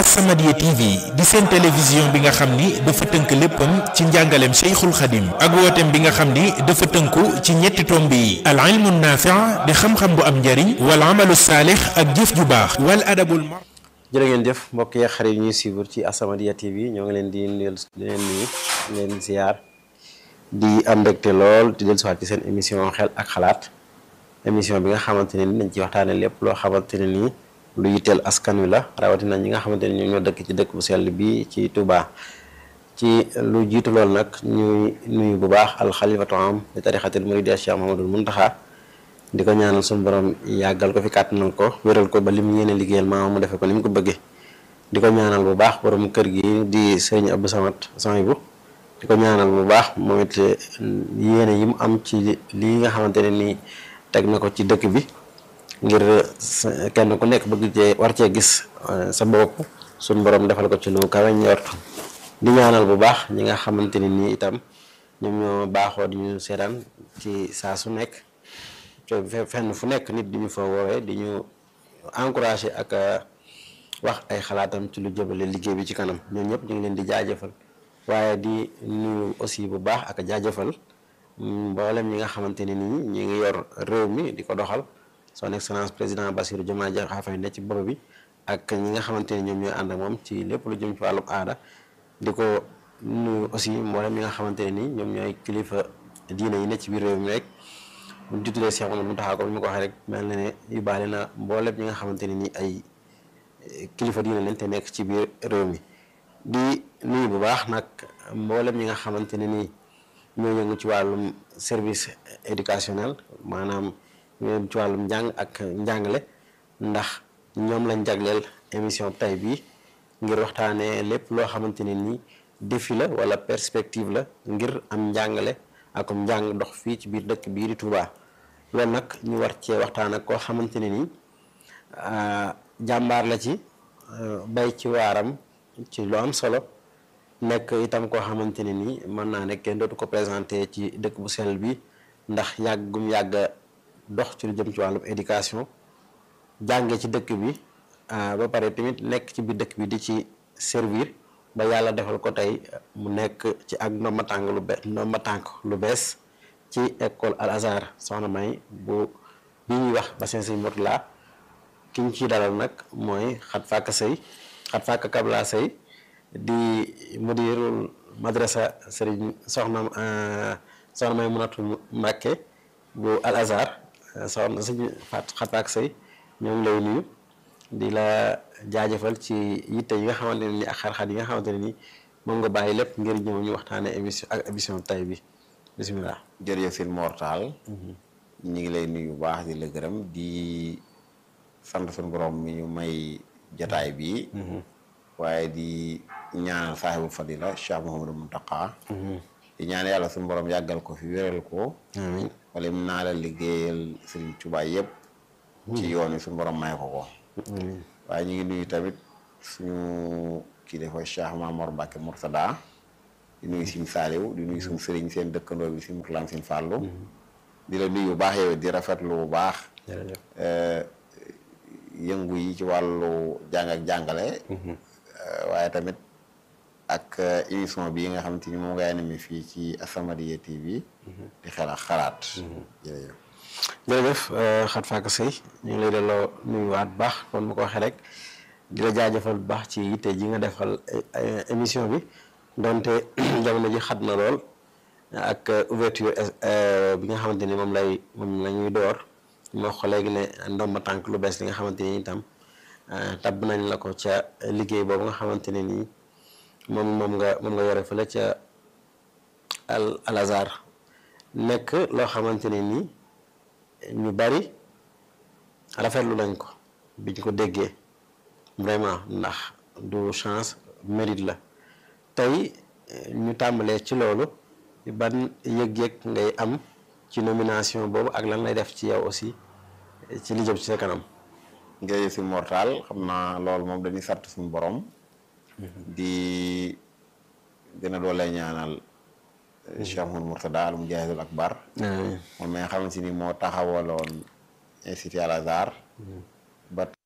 As-Samadiyya TV di seen télévision bi nga xam ni dafa tënk léppam ci njàngaleem Cheikhul Khadim ak wooteem bi nga xam ni dafa tënku ci ñetti tomb yi al ilmu naafi' di xam-xam bu am njariñ wal amalu saalix ak jëf ju baax wal adabul mar jërë ngeen jëf mbokk yi xarit yi ñuy suivre ci As-Samadiyya TV ñoo ngi leen di nuyu di leen nuyu di leen ziar di am mbégte lool di dellusiwaat ci seen émission xel ak xalaat émission bi nga xamante ne ni dañ ci waxtaane lépp loo xamante ne nii lu yitteel askan wi la rawatina ñi nga xamante ne ñoom ñoo dëkk ci dëkk bu sell bi ci Touba ci lu jiitu loolu nag ñuy nuyu bu baax alxalifatu am di tarixatil muridi Cheikh Mahamadul Muntaxa di ko ñaanal suñu borom yàggal ko fi kàttanal ko wéral ko ba li mu yéene liggéeyal maam mu defee ko ni mu ko bëggee di ko ñaanal bu baax borom kër gi di sëriñ Abdou Samad Sanibou di ko ñaanal bu baax moom it yéene yi mu am ci lii nga xamante ne nii teg na ko ci dëkk bi ngir kenn ku nekk bëgg cee war cee gis sa bopp suñu borom defal ko ci lu kawe njort di ñaanal bu baax ñi nga xamante ne nii itam ñoom ñoo baaxoo di ñu seetaan ci saa su nekk fenn fu nekk nit di ñu fa woowee di ñu encouragé ak wax ay xalaatam ci lu jëmale liggéey bi ci kanam ñoom ñëpp ñu ngi leen di jaajëfal waaye di nuyu aussi bu baax ak jaajëfal mboolem ñi nga xamante ne nii ñi ngi yor réew mi di ko doxal son excellence président Bassirou Diomaye Diakhar Faye ne ci bopp bi ak ñi nga xamante ne ñoom ñooy ànd ak moom ci lépp lu jëm ci wàllum aada di ko nuyu aussi mboolem ñi nga xamante ne nii ñoom ñooy kilifa diine yi ne ci biir réew mi rek bu ñu tuddee Cheikh Mamadou Mountakha comme ni ma ko waxee rek mel na ne yóbbaale na mboolem ñi nga xamante ne nii ay kilifa diine lañ te nekk ci biir réew mi di nuyu bu baax nag mboolem ñi nga xamante ne nii ñoo yëngu ci wàllum service éducationnel maanaam ñoo ci wàllum njàng ak njàngale ndax ñoom lañ jagleel émission tay bii ngir waxtaanee lépp loo xamante ne nii défi la wala perspective la ngir am njàngale ak njàng dox fii ci biir dëkk bii di Touba loolu nag ñu war cee waxtaan ak koo xamante ne nii jàmbaar la ci bay ci waaram ci lu am solo nekk itam koo xamante ne nii mën naa ne kenn dootu ko présenté ci dëkk bu sell bi ndax yàgg gum yàgg dox ci lu jëm ci wàllum éducation jànge ci dëkk bi ba pare tamit nekk ci biir dëkk bi di ci servir ba yàlla defal ko tey mu nekk ci ak ndomba tànk lu be ndomba tànk lu bees ci école Al Azhar soxna May bu bi ñuy wax bassin Sëñ Murtala ki ñu ciy dalal nag mooy xat fàkk sëy xat fàkk kabla sëy di mudirul madrasa sëriñ soxna soxna May Munatu Mbàkke bu Al Azhar soxna sëñ fat xat fàkk sëy ñoo ngi lay nuyu di la jaajëfal ci yitte yi nga xamante ne ni ak xar-xar yi nga xamante ne ni moom nga bàyyi lépp ngir ñëw ñu waxtaanee émission ak émission tay bi bisimilah. jërëjëf sëñ Mortal ñu ngi lay nuyu bu baax di la gërëm di sant suñu borom mi ñu may jataay bi waaye di ñaanal saaxibu fadila Cheikh Mouhamadou Mountakha di ñaan yàlla suñu borom yàggal ko fi wéral ko amiin wala mu naa la liggéeyal sëriñ Tuubaa yëpp ci yoon wi suñu borom may ko ko waaye ñu ngi nuyu tamit suñu kii dafa Cheikh Mamor Mbacke Mourtada di nuyu suñu saaliw di nuyu suñu sëriñ seen dëkkandoo bi si Mourtalaam seen fàllu di la nuyu bu baax yow di rafetlu bu baax yëngu yi ci wàllu jàng ak jàngale waaye tamit ak émission bi nga xamante ni moom ngay animé fii ci As-Samadiyya TV di xel ak xalaat jërëjëf jërëjëf xat fàkk sëy ñu ngi lay delloo nuyuwaat bu baax kon mu ko waxee rek di la jaajëfal bu baax ci yitte ji nga defal émission bi donte jamono ji xat na lool ak ouverture bi nga xamante ni moom lay moom la ñuy door moo ko léegi ne ndomba tànk lu bees li nga xamante ni itam tabb nañ la ko ca liggéey boobu nga xamante ne nii moom moom nga moom nga yore fële ca al al azar nekk loo xamante ne nii ñu bari rafetlu nañ ko biñ ko déggee vraiment ndax du chance mérite la tey ñu tàmbalee ci loolu ban yëg-yëg ngay am ci nomination boobu ak lan lay def ci yow aussi ci li jëm ci sa kanam. jërëjëf si mortal xam naa loolu moom dañuy sant suñu borom. di gën a doole ñaanal. Cheikh Mouhamadou Mourtada al Mujahidul Akbar. moom mi nga xamante ni moo taxawaloon institut Al Azhar. ba